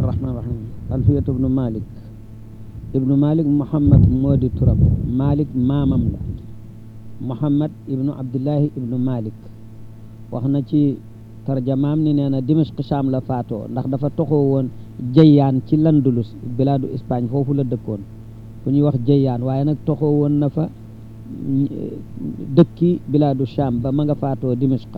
arrahman rahim alfiyatu ibnu malik ibnu malik muhammad moo di turam malik maamam la muhammad ibnu abdullahi ibnu malik wax na ci tarjamaam ni nee na dimashq sham la faatoo ndax dafa toxoo woon jëyyaan ci landulus bilaadu Espagne foofu la dëkkoon fu ñuy wax jëyyaan waaye nag toxoo woon na fa dëkki bilaadu sham ba ma nga faatoo dimashq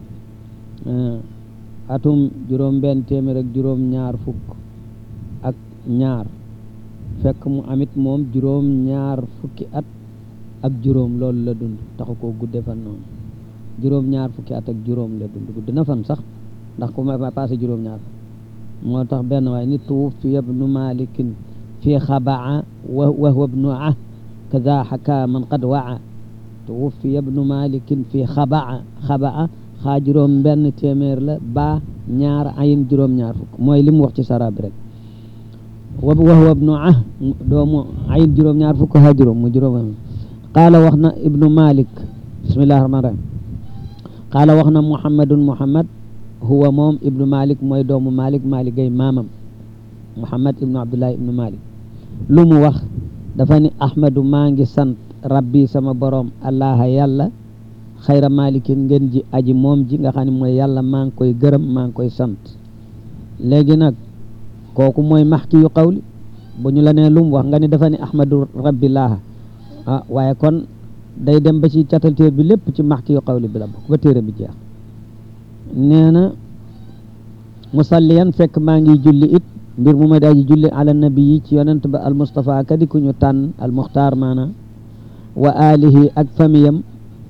atum juróom benn téeméer ak juróom ñaar fukk ak ñaar fekk mu amit moom juróom ñaar fukki at ak juróom loolu la dund taxu koo gudde fan noonu juróom ñaar fukki at ak juróom la dund gudd na fan sax ndax ku ma passé juróom ñaar moo tax benn waaye nit tuwuffiya ibnu malikin fi xabaa wa huwa ibnu ah kada xaka man qad waa tuwuffiya ibnu malikin fi xabaa xabaa xaa juróom benn téeméer la ba ñaar ayin juróom ñaar fukk mooy li mu wax ci sara bi rek wa huwa ibnu ah doomu ayin juróom ñaar fukk xaa juróom mu juróom qaala wax na ibnu malik bismillahi rahmaan rahim qaala wax na muhammadun muhammad huwa moom ibnu malik mooy doomu malik malik gay maamam muhammad ibnu abdullahi ibnu malik lu mu wax dafa ni ahmadu maa ngi sant rabbi sama borom allaha yàlla xayra malikin ngeen ji aji moom ji nga xam ne mooy yàlla maa ngi koy gërëm maa ngi koy sant léegi nag kooku mooy maxki yu qawli bu ñu la nee lu mu wax nga ni dafa ni ahmadu rabbi laaha ah waaye kon day dem ba ci catal téer bi lépp ci maxki yu qawli bi la bokk ba téere bi jeex nee na musalliyan fekk maa ngi julli it mbir mu ma daaji julli ala nabi yi ci yonent ba al mustafa kadi ku ñu tànn al muxtaar maana wa alihi ak famiyam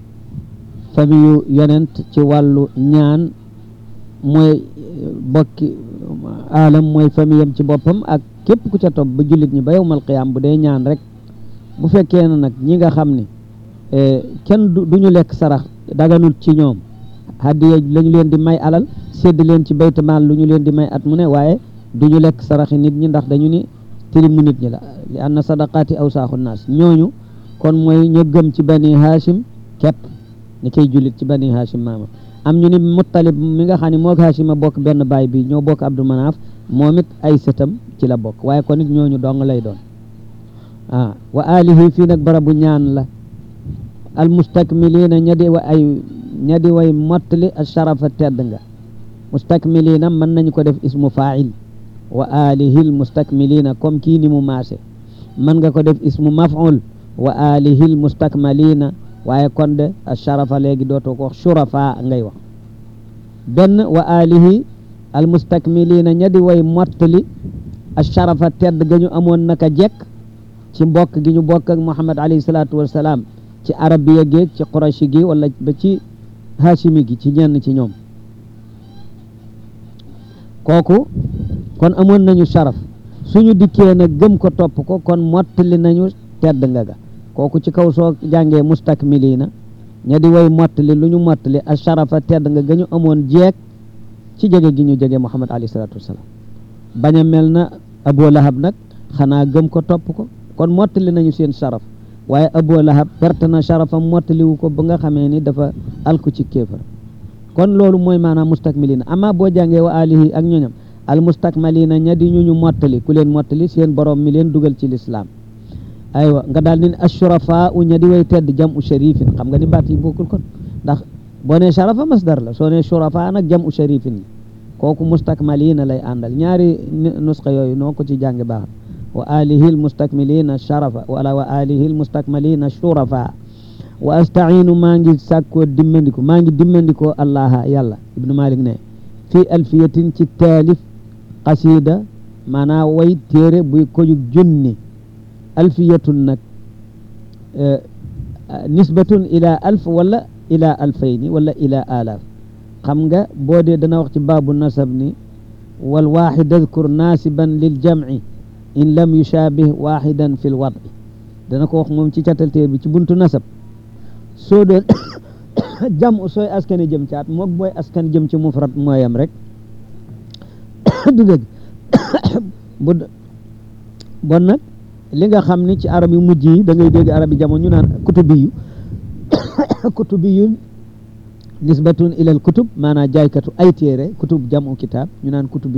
famiyu yonent ci wàllu ñaan mooy bokki alam mooy famiyam ci boppam ak képp ku ca topp ba jullit ñi ba yowmal qiyaam bu dee ñaan rek bu fekkee na nag ñi nga xam ne kenn du ñu lekk sarax daganul ci ñoom hadiya lañu leen di may alal sédd leen ci baytu maal lu ñu leen di may at mu ne waaye du ñu lekk saraxi nit ñi ndax dañu ni tilimu nit ñi la li anna sadaqaati awsaaxu naas ñooñu kon mooy ñu gëm ci bani hashim képp ni koy jullit ci bani hashim maama am ñu ni muttalib mi nga xam ne moog hashim a bokk benn baay bi ñoo bokk abdou manaaf moom it ay sëtam ci la bokk waaye kon it ñooñu dong lay doon ah wa alihi fii nag barabu ñaan la al mustakmilina ñadi wa ay ñadi way mottali a sharafa tedd nga mustakmilina mën nañu ko def ismu fa'il wa alihi al mustakmilina comme kii ni mu maase mën nga ko def ismu maf'ul wa alihi al mustakmalina waaye kon de a sharafa léegi dootoo ko wax shurafa ngay wax benn wa alihi al mustakmilina ñadi way mottali a sharafa tedd ga ñu amoon naka jekk ci mbokk gi ñu bokk ak Muhammad alayhi salaatu wassalaam ci arabiya géeg ci qurashi gi wala ba ci hashimi gi ci ñenn ci ñoom kooku kon amoon nañu sharaf suñu dikkee nag gëm ko topp ko kon mottali nañu tedd nga ga kooku ci kaw soo jàngee mustakmilina ña di way mottali lu ñu mottali a sharafa tedd nga ga ñu amoon jeeg ci jege gi ñu jege Muhammad alayhi salaatu wassalaam bañ a mel na Abu Lahab nag xanaa gëm ko topp ko kon mottali nañu seen sharaf waaye Abu Lahab perte na sharafam mottaliwu ko ba nga xamee ni dafa alku ci kéefar kon loolu mooy maanaam mustakmilina ama boo jàngee wa alihi ak ñoñam al mustakmalina ña di ñu ñu mottali ku leen mottali seen borom mi leen dugal ci lislaam aywa nga daal ni ashurafa u ña di way tedd jam u sharifin xam nga ni baat yi bokkul kon ndax boo nee sharafa masdar la soo nee shurafa nag jam u sharifin kooku mustakmalina lay àndal ñaari nusxa yooyu noo ko ci jànge baax wa alihi almustakmilina sharafa wala wa alihi almustakmalina shurafa wa astainu maa ngi sàkkoo dimmandiko maa ngi dimmandikoo allaha yàlla ibnu malik ne fii alfiyatin ci taalif qasida maanaa way téere buy kojug junni alfiyatun nag nisbatun ila alf wala ila alfayni wala ila alaaf xam nga boo dee dana wax ci baabu nasab ni wal waaxid adkur naasiban lil jamci in lam yushaabih waaxidan fi lwadi dana ko wax moom ci catalteer bi ci buntu nasab soo doon jam sooy askani jëm caat moog booy askan jëm ci mufrad mooyam rek du dëgg bu bon nag li nga xam ni ci arab yu mujj yi da ngay dégg arab yi jamono ñu naan kutubiyu kutubiyu nisbatun ila al kutub maanaam jaaykatu ay téere kutub jamu kitaab ñu naan kutubiyu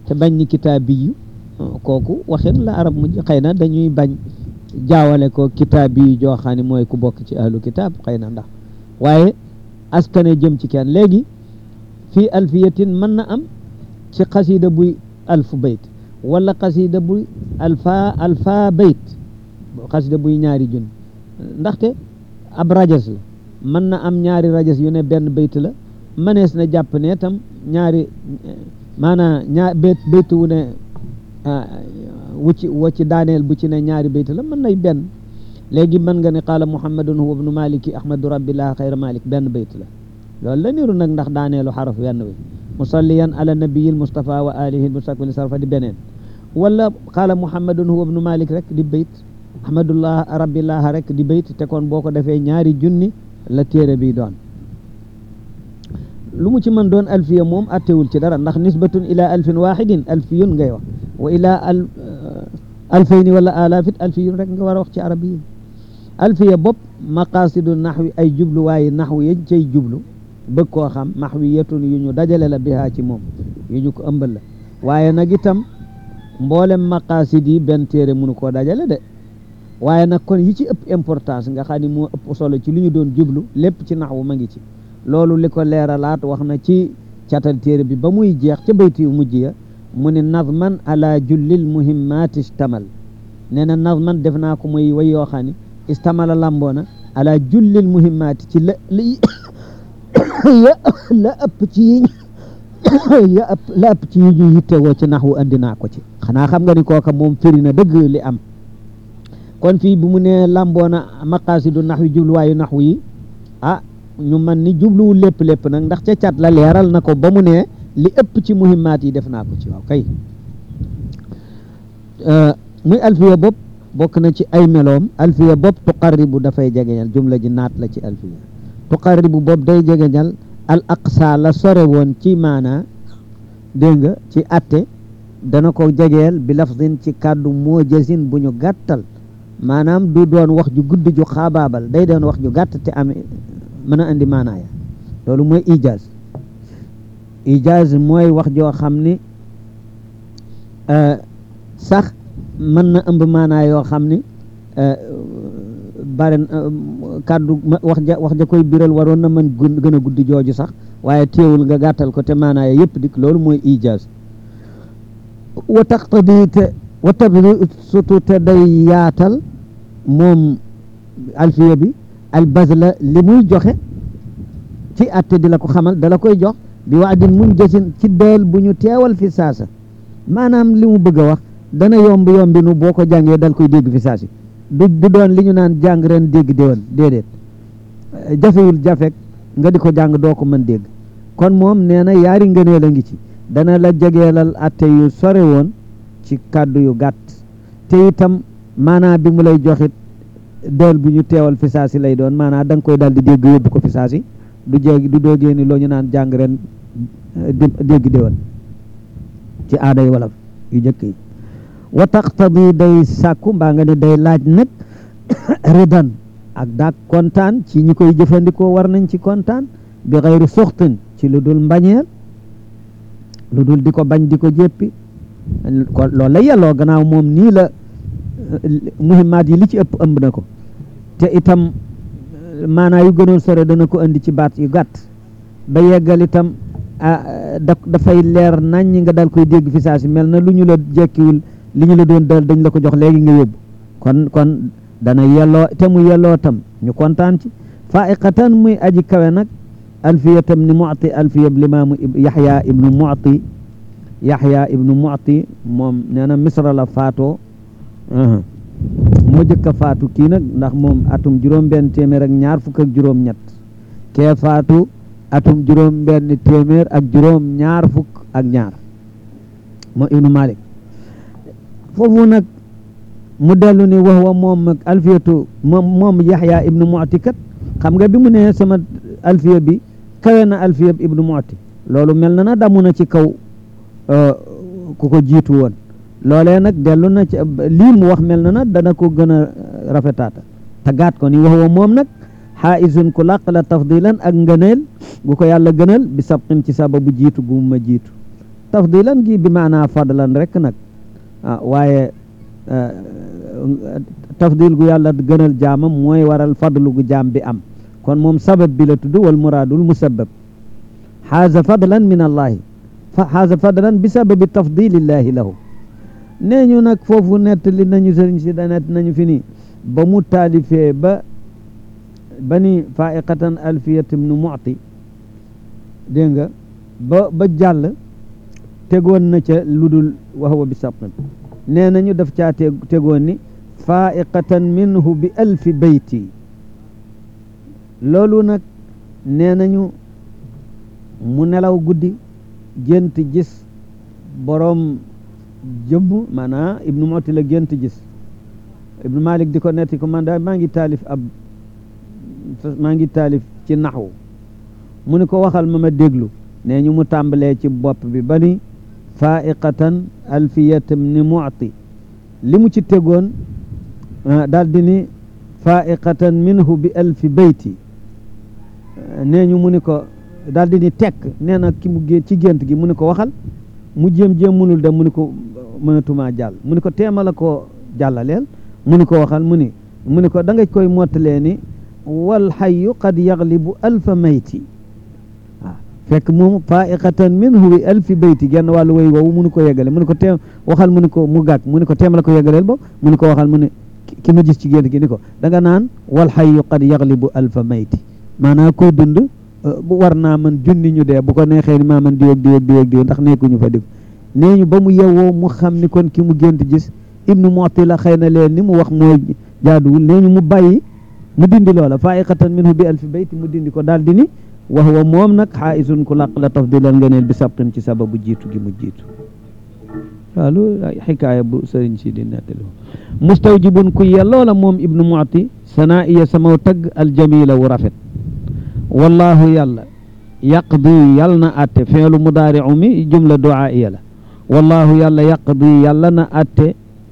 te bañ ni kitaabi yu kooku waxin la arab mujj xëy na dañuy bañ jaawale ko kitaabi yu joo xam ne mooy ku bokk ci ahlu kitaab xëy na ndax waaye askane jëm ci kenn léegi fii alfiyatin mën na am ci xasida buy alfu bayt wala xasida buy alfa alfa bayt xasida buy ñaari junni ndaxte ab rajas la mën na am ñaari rajas yu ne benn bayt la mënees na jàpp ne tam ñaari maanaam ñaar bayt bayt wu ne wu ci wa ci daaneel bu ci ne ñaari bayt la mën nay benn léegi mën nga ne qaala muhammadun huwa ibnu maliki ahmadu rabbillah xayra malik benn bayt la loolu la niru nag ndax daaneelu xaraf wenn wi musalliyan ala nabiyil mustafa wa alihi mustakmili sarfa di beneen wala qaala muhammadun huwa ibnu malik rek di bayt ahmadullah rabbillah rek di bayt te kon boo ko defee ñaari junni la téere bi doon lu mu ci mën doon alfiya moom attewul ci dara ndax nisbatun ila alfin wahidin alfiyun ngay wax wa ila al alfayni wala alafit alfiyun rek nga war a wax ci arabiyin alfiya bopp maqasidu naxwi ay jubluwaayi naxwu yañ cay jublu bëgg koo xam maxwiyatun yu ñu dajale la bihaa ci moom yu ñu ko ëmbal la waaye nag itam mboolem maqasid yi benn téere mënu koo dajale de waaye nag kon yi ci ëpp importance nga xam ni moo ëpp solo ci li ñu doon jublu lépp ci naxwu ma ngi ci loolu li ko leeralaat wax na ci catal téere bi ba muy jeex ca bayti yu mujj ya mu ne nazman ala jullil muhimmaati istamal nee na nazman def naa ko muy way yoo xam ne istamala lamboona ala jullil muhimmaati ci la li ya la ëpp ci yi ya ëpp la ëpp ci yi ñu yittewoo ci naxwu andi naa ko ci xanaa xam nga ni kooka moom firi na dëgg li am kon fii bu mu nee lamboona maqaasidu naxwi jubluwaayu naxwu yi ah ñu man ni jubluwul lépp lépp nag ndax ca cat la leeral na ko ba mu ne li ëpp ci muhimmaat yi def naa ko ci waaw kay muy alfiya bopp bokk na ci ay meloom alfiya bopp tuqarribu dafay jegeñal jumla ji naat la ci alfiya tuqarribu bopp day jegeñal al aqsa la sore woon ci maana dégg nga ci atte dana ko jegeel bi lafzin ci kàddu moo jësin bu ñu gàttal maanaam du doon wax ju gudd ju xaabaabal day doon wax ju gàtt te ame mën a andi maanaaya loolu mooy ijaaz ijaaz mooy wax joo xam ni sax mën na ëmb maanaa yoo xam ni bare kàddu wax ja wax ja koy biral waroon na mën gën a guddi jooju sax waaye teewul nga gàttal ko te maanaaya yëpp dik loolu mooy ijaaz wa taqtadi te wa tabdi surtout te day yaatal moom alfiya bi albazla li muy joxe ci atte di la ko xamal dala koy jox bi wax din mun jësin ci deel bu ñu teewal fi saasa maanaam li mu bëgg a wax dana yomb yombi nu boo ko jàngee dal koy dégg fi saasi du du doon li ñu naan jàng ren dégg déwén déedéet jafewul jafek nga di ko jàng doo ko mën dégg kon moom nee na yaari ngëneel a ngi ci dana la jegeelal atte yu sore woon ci kàddu yu gàtt te itam maanaa bi mu lay joxit dool bu ñu teewal fi saasi lay doon maanaam da nga koy daal di dégg yóbbu ko fi saasi du jéegi du doogee ni loo ñu naan jàng ren dégg déwén ci aaday wolof yu njëkk yi wa taqtadi day sàkku mbaa nga ne day laaj nag ridan ak daak kontaan ci ñi koy jëfandikoo war nañ ci kontaan bi xayri suxtin ci lu dul mbañeel lu dul di ko bañ di ko jéppi kon loolu la yelloo gannaaw moom nii la muhimmaat yi li ci ëpp ëmb na ko te itam maanaa yu gënoon sore dana ko indi ci baat yu gàtt ba yeggal itam da dafay leer nañ ñi nga dal koy dégg fi saa si mel na lu ñu la jekkiwul li ñu la doon dal dañ la ko jox léegi nga yóbbu kon kon dana yelloo te mu yelloo tam ñu kontaan ci faiqatan muy aji kawe nag alfiya tam ni muti alfiya limaamu yaxya ibnu muti yaxya ibnu muti moom nee na misra la faatoo moo jëkk a faatu kii nag ndax moom atum juróom benn téeméer ak ñaar fukk ak juróom ñett kee faatu atum juróom benn téeméer ak juróom ñaar fukk ak ñaar moo ibnu malik foofu nag mu dellu ni wax wa moom ak alfiyatu moom moom yaxya ibnu muti kat xam nga bi mu ne sama alfiya bi kawe na alfiya bi ibnu muti loolu mel na na damu na ci kaw ku ko jiitu woon loolee nag dellu na ci lii mu wax mel na na dana ko gën a rafetaata tagaat ko ni wax wa moom nag xaaisun ku làq la tafdilan ak ngëneel gu ko yàlla gënal bi sabqin ci sababu jiitu gu ma jiitu tafdilan gi bi maanaa fadlan rek nag ah waaye tafdil gu yàlla gënal jaamam mooy waral fadlu gu jaam bi am kon moom sabab bi la tudd wal muraadul musabbab xaaza fadlan min allahi xaaza fadlan bi sababi tafdilillahi lahu nee ñu nag foofu nettali nañu sëriñ si da nett nañu fi ni ba mu taalifee ba ba ni faiqatan alfiyat ibnu mu'ti dégg nga ba ba jàll tegoon na ca ludul waxwa bi sabqin nee nañu daf caa tegoon ni faiqatan minhu bi alfi bayti loolu nag nee nañu mu nelaw guddi gént gis boroom jëmm maanaam ibnu moti la gént gis ibnu malik di ko netti ko man daal maa ngi taalif ab maa ngi taalif ci naxwu mu ni ko waxal ma ma déglu nee ñu mu tàmbalee ci bopp bi ba ni faiqatan alfiyatam ni mu'ti li mu ci tegoon daal di ni faiqatan minhu bi alfi bayti nee ñu mu ni ko daal di ni tekk nee na ki mu gé ci gént gi mu ni ko waxal mu jéem-jéem munul dem mu ni ko mënatumaa jàll mu ni ko teema la ko jàllaleel mu ni ko waxal mu ni mu ni ko da nga koy mottalee ni wal xayu qad yaglibu alfa mayti waaw fekk moom faiqatan minhu bi alfi bayti genn wàllu way woowu mu ni ko yeggale mu ni ko teem waxal mu ni ko mu gàgg mu ni ko teema la ko yeggaleel bo mu ni ko waxal mu ni ki ma gis ci gént gi ni ko da nga naan wal xayu qad yaglibu alfa mayti maanaam koy dund bu war naa man junni ñu dee bu ko neexee ni maa man diwég diwég diwég diwég ndax nekkuñu fa dig nee ñu ba mu yewwoo mu xam ni kon ki mu gént gis ibnu moti la xëy na leen ni mu wax mooy jaaduwul nee ñu mu bàyyi mu dindi loola faiqatan minhu bi alfi bayti mu dindi ko daal di ni wax wa moom nag xaaisun ku laq la tafdilal ngeneel bi sabqin ci sababu jiitu gi mu jiitu waaw lu xikaaya bu sëriñ si di nettali mustawjibun ku yelloo la moom ibnu moti sanaa iya samaw tagg aljamila wu rafet wallahu yàlla yaqdi yàlla na atte feelu mudaari'u mi jumla du'aa'iya la wallahu yàlla yaqdi yàlla na atte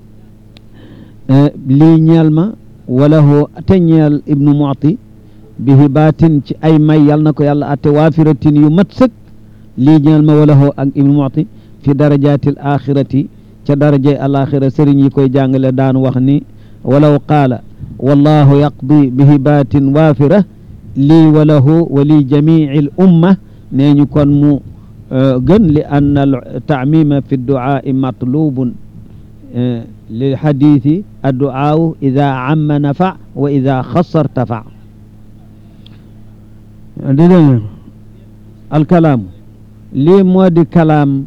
lii ñeel ma walahu te ñeel ibnu mu'ti bi hibaatin ci ay may yàlla na ko yàlla atte waafiratin yu mat sëkk lii ñeel ma walahu ak ibnu mu'ti fi darajaatil axirati ca darajay alaxira sëriñ yi koy jàngale daan wax ni walaw qaala wallahu yaqdi bi hibaatin waafira lii wa lahu wa li jamici l umma nee ñu kon mu gën li ann al taamima fi duaai matlubun lil xadiisi adduaawu ida amma nafa wa ida xasar tafa di dégg alkalaamu lii moo di kalaam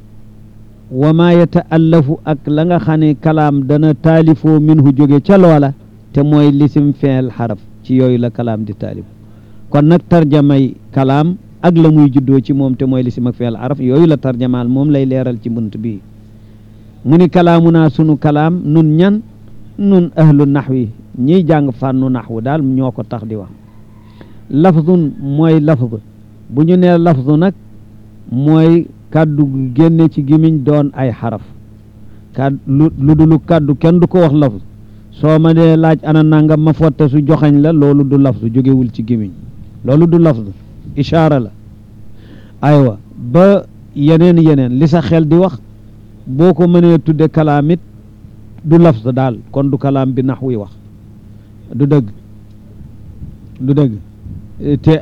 wa ma yataallafu ak la nga xam ne kalaam dana taalifoo minhu jóge ca loola te mooy lisim feel xaraf ci yooyu la kalaam di taalif kon nag tarjamay kalaam ak la muy juddoo ci moom te mooy lisim ak feel xaraf yooyu la tarjamaal moom lay leeral ci bunt bi mu ni kalaamu naa sunu kalaam nun ñan nun ahlu naxwi ñiy jàng fànnu naxwu daal ñoo ko tax di wax lafzun mooy lafz bu ñu nee lafzu nag mooy kàddu gu génne ci gimiñ doon ay xaraf kàddu lu lu dulu kàddu kenn du ko wax lafz soo ma dee laaj ana nangam ma fotte su joxañ la loolu du lafz jógewul ci gimiñ loolu du lafz ishaara la aywa ba yeneen yeneen li sa xel di wax boo ko mënee tudde kalaam it du lafz daal kon du kalaam bi nax wi wax du dëgg du dëgg te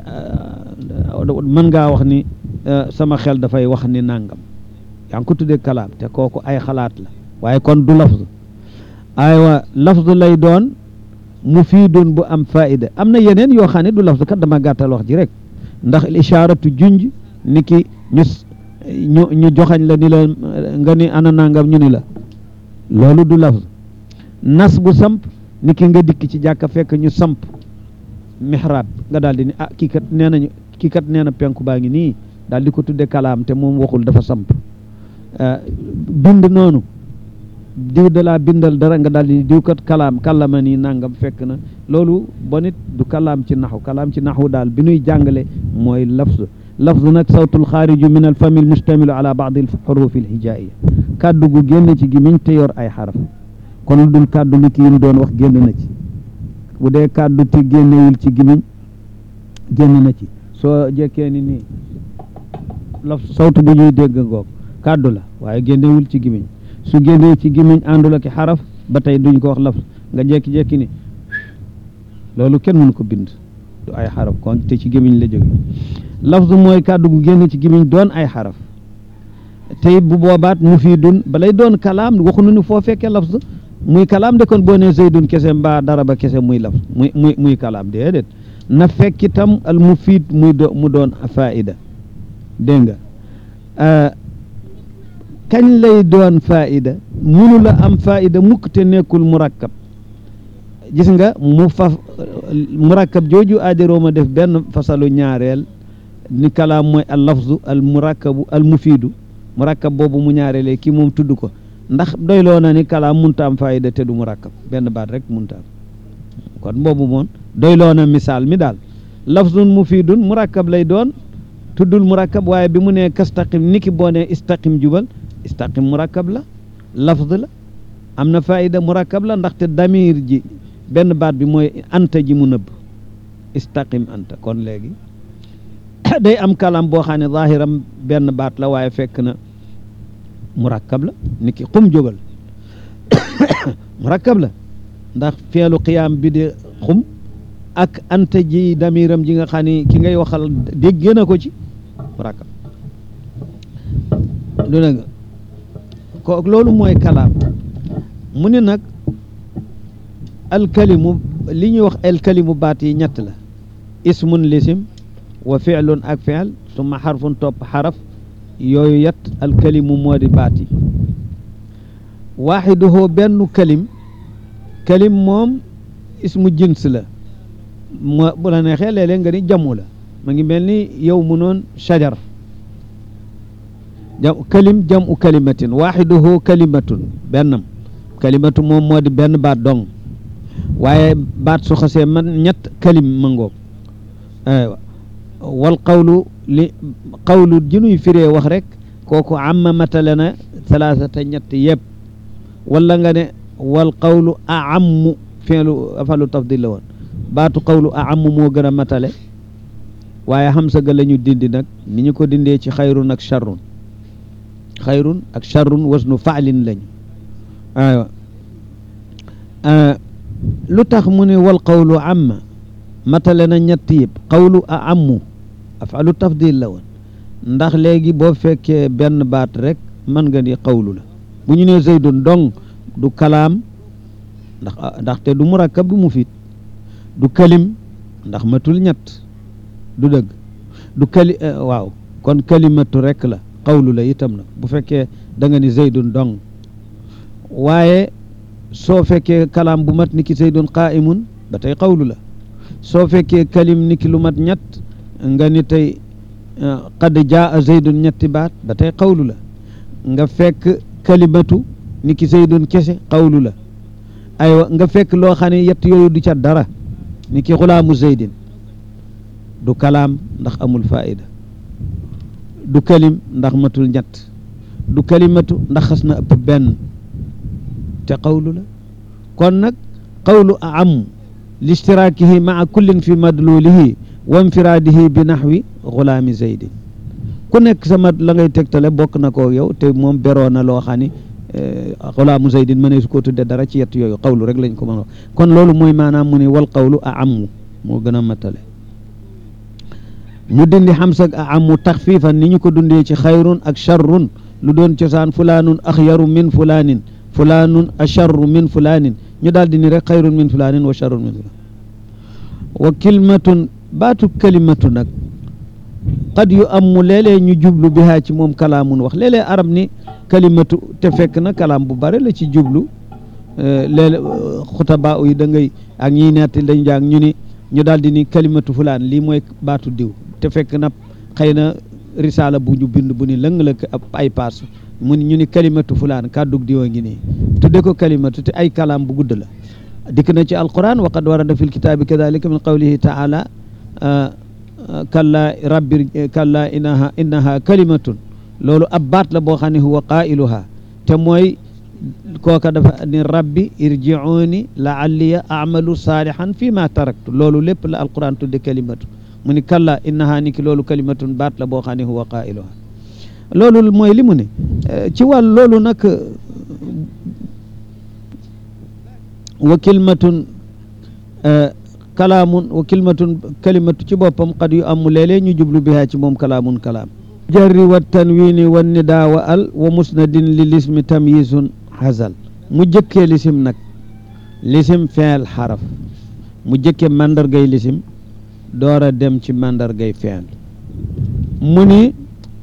mën ngaa wax ni sama xel dafay wax ni nangam yaa ngi ko tudde kalaam te kooku ay xalaat la waaye kon du lafz aywa lafz lay doon mufiidun bu am faida am na yeneen yoo xam ne du lafz kat dama gàttal wax ji rek ndax ishaaratu junj ni ki ñu ñu ñu joxañ la ni la nga ni ana nangam ñu ni la loolu du lafz nas bu samp ni ki nga dikk ci jàkka fekk ñu samp mihrab nga daal di ni ah kii kat nee nañu kii kat nee na penku baa ngi nii daal di ko tudde kalaam te moom waxul dafa samp bind noonu diw de laa bindal dara nga daal di diw kat kalaam kallama nii nangam fekk na loolu bon it du kalaam ci naxu kalaam ci naxu daal bi nuy jàngale mooy lafz lafz nag sawtul xaariju min al fami mustamilu ala baadi al xurufi al hijaiya kàddu gu génn ci gimiñ te yor ay xaraf kon lu dul kàddu li kii doon wax génn na ci bu dee kàddu ti génnewul ci gimiñ génn na ci soo jekkee ni nii laf sawtu bu ñuy dégg ngoog kàddu la waaye génnewul ci gimiñ su génnee ci gimiñ àndul ak xaraf ba tey duñ ko wax laf nga jekki-jekki ni loolu kenn mënu ko bind du ay xaraf kon te ci gimiñ la jóge lafzu mooy kàddu gu génn ci gimiñ doon ay xaraf te it bu boobaat mufiidun balay doon kalaam waxuñu ni foo fekkee lafz muy kalaam de kon boo nee zaydun kese mbaa daraba kese muy lafz muy muy muy kalaam déedéet na fekk itam al mufiid muy do mu doon faida dégg nga kañ lay doon faida munu la am faida mukk te nekkul murakkab gis nga mu faf murakkab jooju aajarooma def benn fasalu ñaareel ni kalaam mooy al lafzu al murakkabu al mufiidu murakkab boobu mu ñaareelee kii moom tudd ko ndax doyloo na ni kalaam munta am faida te du murakkab benn baat rek munta am kon boobu moom doyloo na misaal mi daal lafzun mufiidun murakkab lay doon tuddul murakkab waaye bi mu nee kastaqim niki boo nee istaqim jubal istaqim murakkab la lafz la am na faida murakkab la ndaxte damir ji benn baat bi mooy anta ji mu nëbb istaqim anta kon léegi day am kalam boo xam ne zahiram benn baat la waaye fekk na murakkab la niki xum jógal murakkab la ndax feelu qiyaam bi di xum ak anta ji damiram ji nga xam ne ki ngay waxal dégg na ko ci murakkab lu ne nga ko loolu mooy kalaam mu ne nag alkalimu li ñuy wax alkalimu baat yi ñett la ismun lisim wa fi'lun ak fi'l summa xarfun topp xaraf yooyu yet alkalimu moo di baat yi waaxiduhu benn kalim kalim moom ismu jins la moo bu la neexee léeg-léeg nga ni jamu la ma ngi mel ni yow mu noon shajar jam kalim jamu kalimatin waaxiduhu kalimatun bennam kalimatu moom moo di benn baat dong waaye baat su xasee man ñett kalim ma ngoog aywa wal qawlu li qawlu jinuy firee wax rek kooku amma matale na salaasata ñett yëpp wala nga ne wal qawlu a ammu fi'lu afalu tafdil la woon baatu qawlu a ammu moo gën a matale waaye xamsa ga la ñu dindi nag ni ñu ko dindee ci xayrun ak charrun xayrun ak charrun wasnu faalin lañu aywa lu tax mu ne wal qawlu amma matale na ñett yëpp qawlu a ammu afalu tafdil la woon ndax léegi boo fekkee benn baat rek mën nga ni qawlu la bu ñu nee zaydun dong du kalaam ndax ndaxte du murakkab du mufiid du kalim ndax matul ñett du dëgg du kali waaw kon kalimatu rek la qawlu la itam nag bu fekkee da nga ni zaydun dong waaye soo fekkee kalaam bu mat ni ki zaydun qaa'imun ba tey qawlu la soo fekkee kalim ni ki lu mat ñett nga ni tey qad jaa zaydun ñetti baat ba tey qawlu la nga fekk kalimatu ni ki zaydun kese qawlu la aywa nga fekk loo xam ne yett yooyu du ca dara ni ki xulaamu zaydin du kalaam ndax amul faida du kalim ndax matul ñett du kalimatu ndax xas na ëpp benn te qawlu la kon nag qawlu a am listiraakihi maa kullin fi madlulihi wa infiraadihi bi naxwi xulaami zaydin ku nekk sama la ngay tegtale bokk na ko yow te moom beroo na loo xam ni xulaamu zaydin mënee su ko tudde dara ci yett yooyu qawlu rek lañ ko mën a wax kon loolu mooy maanaam mu ne wal qawlu a ammu moo gën a matale ñu dindi xamsag a ammu taxfiifan ni ñu ko dundee ci xayrun ak charrun lu doon cosaan fulaanun axyaru min fulaanin fulaanun acharru min fulaanin ñu daal di ni rek xayrun min fulaanin wa charrun min fulaanin wa kilmatun baatu kalimatu nag qad yu ammu léeg-léeg ñu jublu bihaa ci moom kalaamun wax léeg-léeg arab ni kalimatu te fekk na kalaam bu bare la ci jublu léeg xutaba yi da ngay ak ñiy netti dañ jàng ñu ni ñu daal di ni kalimatu fulaan lii mooy baatu diw te fekk na xëy na risaala bu ñu bind bu ni lëng la ab ay paas mu ni ñu ni kalimatu fulaan kàddug diwa ngi nii tudde ko kalimatu te ay kalaam bu gudd la dikk na ci alquran wa qad warada fi lkitaabi kadalika min qawlihi taala kalla rabbi kalla innaha innaha kalimatun loolu ab baat la boo xam ne huwa qailuha te mooy kooka dafa ni rabbi irji'uni la'alliya a'malu salihan fi ma taraktu loolu lépp la alquran tudde kalimatu mu ni kalla innaha ni ki loolu kalimatun baat la boo xam ne huwa qailuha loolu mooy li mu ne ci wàll loolu nag wa kilmatun kalaamun wa kilmatun kalimatu ci boppam xad yu amu léeg-léeg ñu jublu bihaa ci moom kalaamun kalaam jarri wa tanwini wa nidaa wa al wa musnadin li lismi tamyisun xasal mu jëkkee lisim nag lisim feel xaraf mu jëkke màndargay lisim door a dem ci màndargay feel mu ni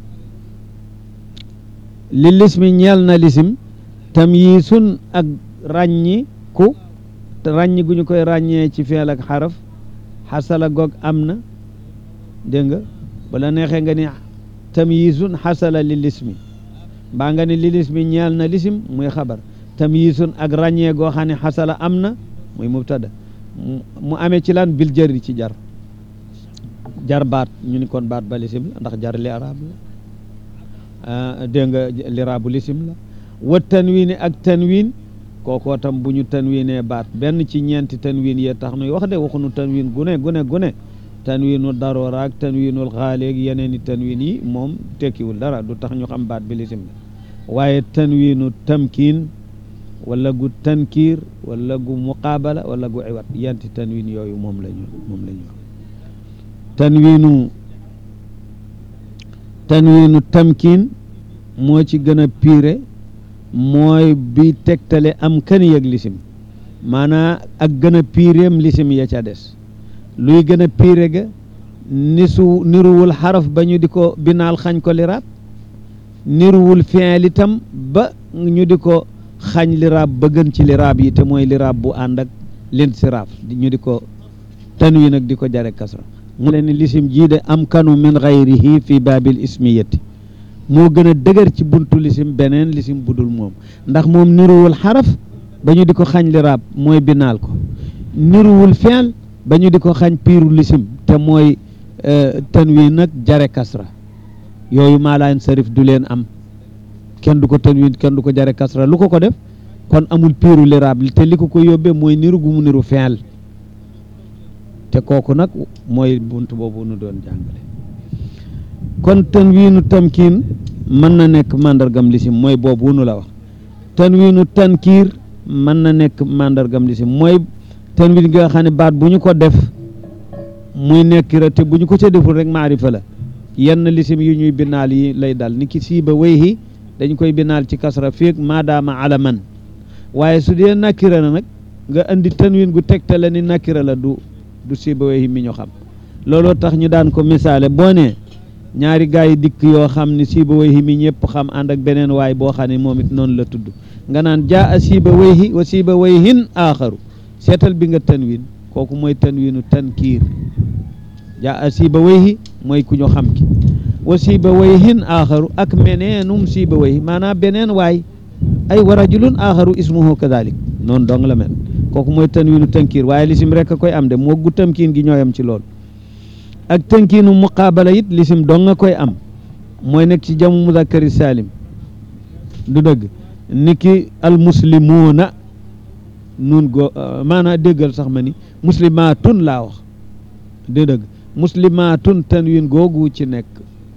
li lismi ñeel na lisim tamyisun ak ràññi ku ràññi gu ñu koy ràññee ci feel ak xaraf xasala goog am na dégg nga bala neexee nga ni tamyisun xasala li lismi mbaa nga ni li lismi ñeel na lisim muy xabar tamyisun ak ràññee goo xam ne xasala am na muy mubtada mu amee ci lan bil jëri ci jar jar baat ñu ni kon baat ba lisim la ndax jar li arab la dégg nga li arabu lisim la wa tanwini ak tanwin kookoo tam bu ñu tanwinee baat benn ci ñeenti tanwin yee tax nuy wax de waxunu tanwin gune gune gune tanwinu daroora ak tanwinul xaaleeg yeneen i tanwin yi moom tekkiwul dara du tax ñu xam baat bi lisim la waaye tanwinu tamkiin wala gu tankiir wala gu muqaabala wala gu iwat yanti tanwin yooyu moom lañu moom la ñu tanwinu tanwinu tamkiin moo ci gën a piire mooy bi tegtale am kan yëg lisim maanaa ak gën a piireem lisim ya ca des luy gën a piire ga nisu niruwul xaraf ba ñu di ko binaal xañ ko liraab niruwul fi'il itam ba ñu di ko xañ liraab ba gën ci liraab yi te mooy liraab bu ànd ak linsiraaf ñu di ko tanwin ak di ko jare kasra mu leen ni lisim jii de am kanu min gayrihi fi baabil ismiyati moo gën a dëgër ci buntu lisim beneen lisim budul moom ndax moom niruwul xaraf ba ñu di ko xañ liraab mooy binaal ko niruwul fi'il ba ñu di ko xañ piiru lisim te mooy tanwin nag jare kasra yooyu maalaan sarif du leen am kenn du ko tanwin kenn du ko jare kasra lu ko ko def kon amul piiru liraab te li ko ko yóbbee mooy niru gu mu niru fi'il te kooku nag mooy bunt boobu nu doon jàngale kon tanwiinu tamkiin mën na nekk màndargam lisim mooy boobu nu la wax tanwiinu tankiir mën na nekk màndargam lisim mooy tanwin nga xam ne baat bu ñu ko def muy nekkira te bu ñu ko ca deful rek maarifa la yenn lisim yu ñuy binaal yi lay dal ni ki siiba wayhi dañ koy binaal ci kasra feeg maadaama alaman waaye su dee nakira na nag nga andi tanwin gu tegtale ni nakira la du du siiba wayhi mi ñu xam looloo tax ñu daan ko misaale boo nee ñaari gaa yi dikk yoo xam ne siiba wayhi mi ñëpp xam ànd ak beneen waay boo xam ne moom it noonu la tudd nga naan jaa a siiba wayhi wa siiba wayhin aaxaru seetal bi nga tanwin kooku mooy tanwinu tankiir jaa a siiba wayhi mooy ku ñu xam ki wa siiba wayhin aaxaru ak meneenum siiba wayhi maanaam beneen waay ay wa rajulun aaxaru ismuhu kadalik noonu dong la mel kooku mooy tanwinu tankiir waaye lisim rek a koy am de moo gu tamkiin gi ñooyam ci loolu ak tankiinu muqaabala it lisim dong nga koy am mooy nekk ci jamu muzakkari salim du dëgg niki al muslimuuna nun go maanaa déggal sax ma ni muslimaatun laa wax du dëgg muslimaatun tanwin googu ci nekk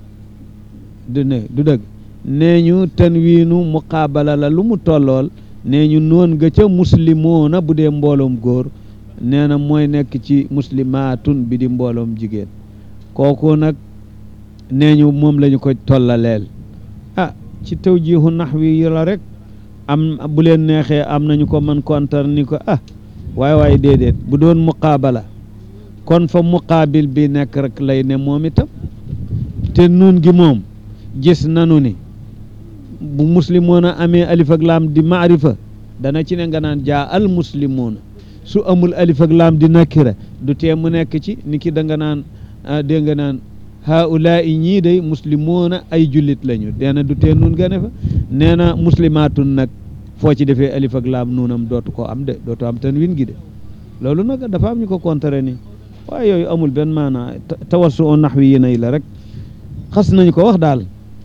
du ne du dëgg nee ñu tanwiinu muqaabala la lu mu tollool nee ñu noon nga ca muslimoona bu dee mbooloom góor nee na mooy nekk ci muslimaatun bi di mbooloom jigéen kooku nag nee ñu moom la ñu ko tollaleel ah ci tawjiihu naxwi yi la rek am bu leen neexee am nañu ko mën kontar ni ko ah waaye waaye déedéet bu doon muqaabala kon fa muqaabil bi nekk rek lay ne moom itam te nun gi moom gis nanu ni bu muslimoona amee alif ak laam di maarifa dana ci ne nga naan jaa al muslimoona su amul alif ak laam di nakira du tee mu nekk ci ni ki da nga naan dégg nga naan haulaa i ñii day muslimoona ay jullit lañu nee na du tee nun nga ne fa nee na muslimaatun nag foo ci defee alif ak laam nuunam dootu ko am de dootu am tanwin gi de loolu nag dafa am ñu ko contrer ni waaye yooyu amul benn maanaa tawassu o naxwi yi nay la rek xas nañu ko wax daal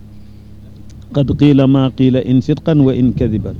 qad qiila maa qiila in sidqan wa in kadiban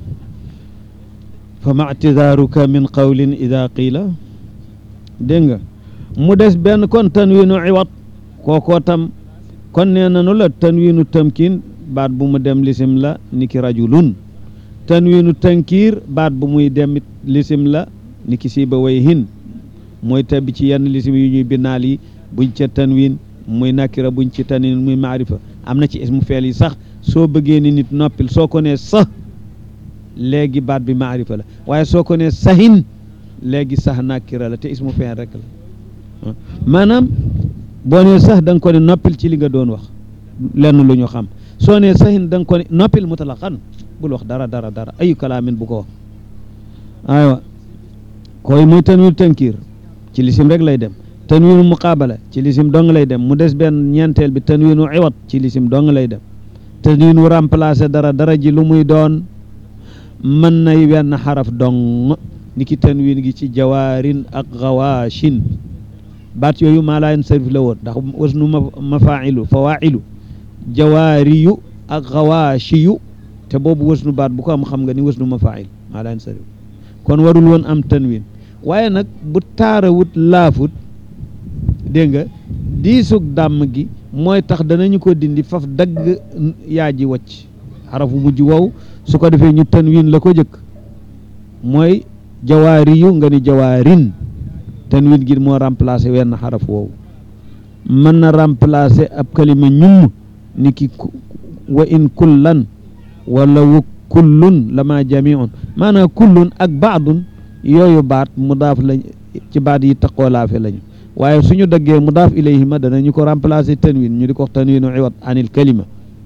fa ma ictidaaruka min qawlin ida qiila dégg nga mu des benn kon tanwiinu iwat kookoo tam kon nee nanu la tanwiinu tamkin baat bu mu dem lisim la niki rajulun tanwiinu tankiir baat bu muy dem lisim la niki siiba way hin mooy tabbi ci yenn lisim yu ñuy binaal yi buñ ca tanwiin muy nakira buñ ci tanwiin muy maarifa am na ci ismu feel yi sax soo bëggee ni nit noppil soo ko nee sax léegi baat bi maarifa la waaye soo ko nee sahin léegi sax nakira la te ismu feel rek la maanaam boo nee sax da nga ko ne noppil ci li nga doon wax lenn lu ñu xam soo nee sahin da nga ko ne noppil mutlaqan bul wax dara dara dara ayu kalaamin bu ko wax aywa koy muy tanwiin tankiir ci lisim rek lay dem tanwiinu muqaabala ci lisim dong lay dem mu des benn ñeenteel bi tanwiinu iwat ci lisim dong lay dem tanwiinu remplacer dara dara ji lu muy doon mën nay wenn xaraf dong ni ki tanwiin gi ci jawaarin ak gawaashin baat yooyu maa laa yansarif la woon ndax wasnu mafaa'ilu fawaa'ilu jawaariyu ak gawaashiyu te boobu wasnu baat bu ko am xam nga ni wasnu mafaa'il maa laa yansarif kon warul woon am tanwiin waaye nag bu taarawut laafut dégg nga diisug dàmm gi mooy tax danañu ko dindi faf dagg yaa ji wacc xarafu mujj wow su ko defee ñu tanwiin la ko jëkk mooy jawaariyu nga ni jawaarin tanwiin gi moo remplacer wenn xaraf woowu mën na remplacer ab kalima ñum ni ki wa in kullan wala wa kullun lama jamiun maanaam kullun ak baadun yooyu baat mudaaf lañ ci baat yi taqoolaafe lañu waaye suñu daggee mudaaf ilayhima danañu ko remplacer tanwin ñu di ko wax tanwinu iwat anil kalima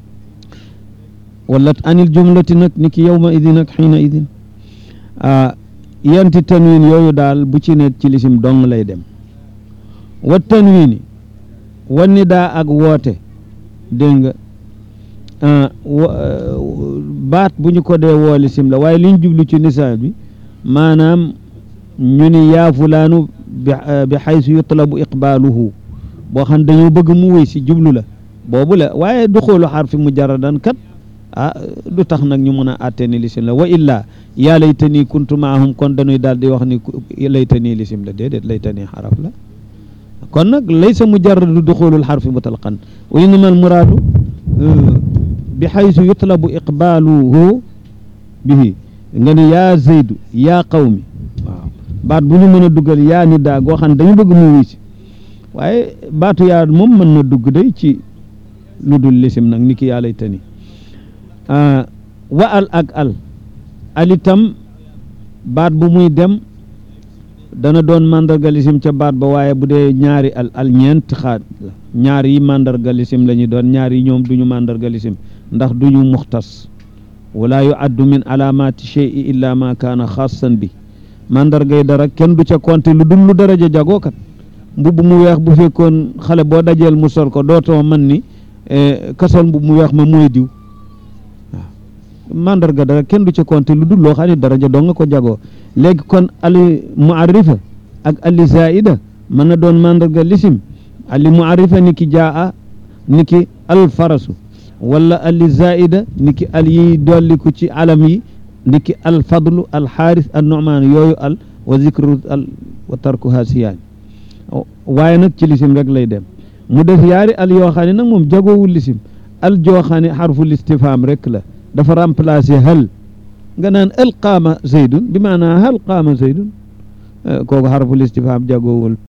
wala anil jumlati nag ni ki yawma idin ak xiina idin yanti tanwin yooyu daal bu ci ne ci lisim dong lay dem wa tanwini wa nidaa ak woote dégg nga baat bu ñu ko dee woo lisim la waaye liñ jublu ci nisaa bi maanaam ñu ni yaa fulaanu bi xaysu yutlabu iqbaaluhu boo xam dañoo bëgg mu wéy si jublu la boobu la waaye du xoolu xarfi mujarradan kat ah du tax nag ñu mën a àtte ni lisim la wa illaa yaa laytanii kuntu maahum kon dañuy daal di wax ni laytanii lisim la déedéet laytanii xaraf la kon nag laysa mujarradu duxulul xarfi mutlaqan wa innama al muraadu bi xaysu yutlabu iqbaaluhu bihi nga ne yaa zaydu yaa qawmi waaw baat bu ñu mën a duggal yaa ni daa goo xam ne dañu bëgg mu wisi waaye baatu yaa moom mën na dugg day ci lu dul lisim nag ni ki yaa lay tani wa al ak al al itam baat bu muy dem dana doon mandarga lisim ca baat ba waaye bu dee ñaari al al ñeent xaat la ñaar yi mandarga lisim la ñu doon ñaar yi ñoom duñu mandarga lisim ndax duñu muxtas wala yu addu min alaamati cheyi illa ma kaana xaasan bi mandargay dara kenn du ca compter lu dul lu daraja jagookat mbubb mu weex bu fekkoon xale boo dajeel mu sol ko dootoo man ni kasol mbubb mu weex ma mooy diw waaw mandarga dara kenn du ca compter lu dul loo xam ne daraja doo nga ko jagoo léegi kon ali muarrifa ak ali zaida mën na doon mandarga lisim ali muarrifa ni ki jaa ni ki al farasu wala ali zaida ni ki al yi dolliku ci alam yi ni ki al fadlu al xaaris al nu'maan yooyu al wa zikru al wa tarkuha siyaani waaye nag ci lisim rek lay dem mu def yaari al yoo xam ne nag moom jagoowul lisim al joo xam ne xarful istifham rek la dafa remplacer hal nga naan al qaama zaydun bi maanaa hal qaama zaydun kooku xarful istifham jagoowul